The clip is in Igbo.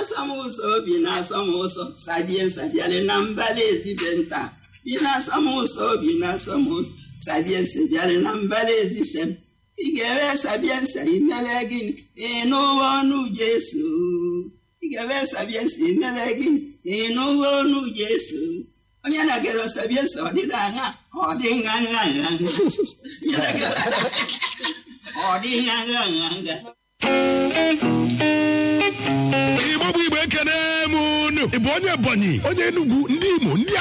na-asọ m ụzọ obi na-asọ m ụzọ sabie sabiale na mbala ezibe nta bi na-asọ m ụzọ obi na-asọ m ụzọ sabie sabiale na mbala ezite m ị ga-ewe sabie nsa imebe gịnị ịnụwa ọnụ Jesu ị ga-ewe sabie nsa imebe gịnị ịnụwa ọnụ Jesu onye na-egere sabie nsa ọdịda aṅa ọ dị nha nha nha nha Onye na-egere ọ dị nha nha nha nha igbo bụ igbo ekene m unu ị bụ onye ebonyi onye enugwu ndị imo ndị